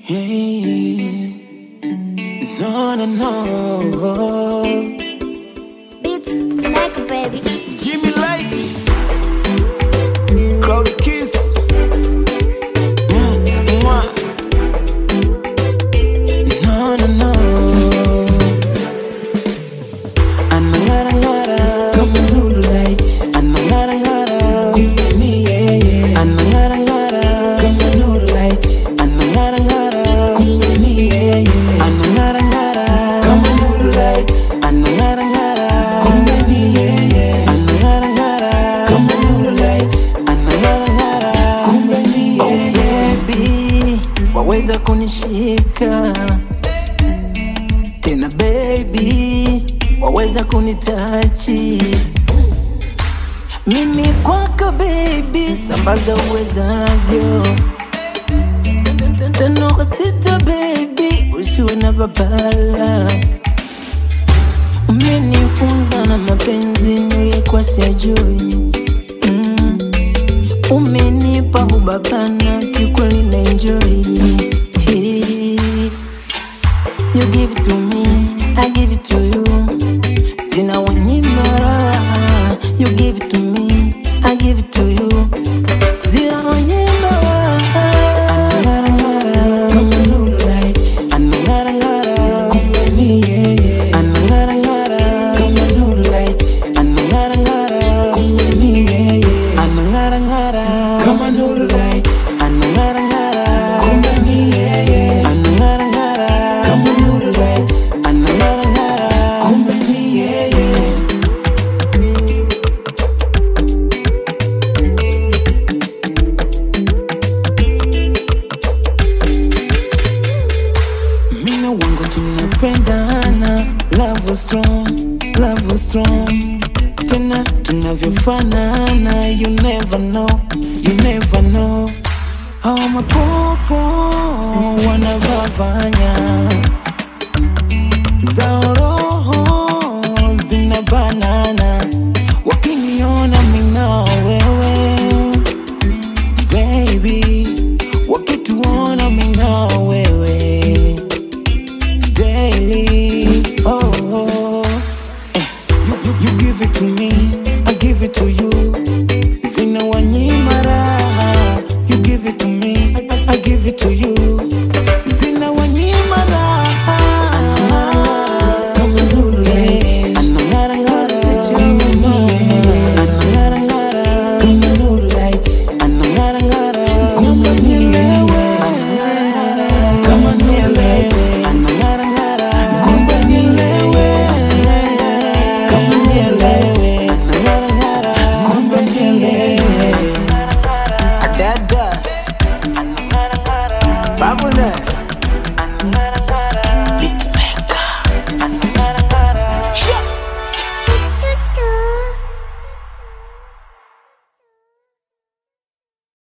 Hey, no, no, no. Beats like a baby. Jimmy Light, Crowd Kiss. Mm, mwah. No, no, no. Anang'ara ng'ara kama nuru light. Anang'ara ng'ara kumbe ni yeye. Anang'ara ng'ara kama nuru light. Anang'ara ng'ara kumbe ni yeye. Anang'ara ng'ara kama nuru light. Anang'ara ng'ara kumbe ni yeye. Anang'ara ng'ara kama nuru light. Anang'ara ng'ara kumbe ni yeye. baby, waweza kunishika tena baby, waweza kunitachi mimi kwako baby, sambaza uwezavyo tena kwa sita baby, usiwe na babala umenifunza na mapenzi nilikuwa siyajui mm. Umenipa ubabana kikweli na enjoy hey. You give it to me, I give it to you Zina wanyima raha You give it to me, I give it to you Zina wanyima raha Anang'ara ng'ara kama nuru light. Anang'ara ng'ara kumbe ni yeye. Anang'ara ng'ara kama nuru light. Anang'ara ng'ara kumbe ni yeye. Anang'ara ng'ara kama nuru light. Anang'ara ng'ara kumbe ni yeye. Anang'ara ng'ara kama nuru light. Anang'ara ng'ara kumbe ni yeye. Mina wangu tunapendana, love was strong, love was strong. Tena tunavyofanana, you never know, you never know. Hao mapopo wanavavanya zao roho zina banana, wakiniona mina wewe baby, wakituona mina wewe daily. Oh, oh. Eh, you, you, you give it to me, I give it to you. Zina wanyima raha, you give it to me, I, I, I give it to you. Zina wanyima raha. Kama nuru light. Anang'ara ng'ara kama niye. Anang'ara ng'ara kama nuru light. Anang'ara ng'ara kama nielewe. Kama nielewe. Anang'ara ng'ara kama nielewe. Kama nielewe. Anang'ara ng'ara kama nielewe. Dada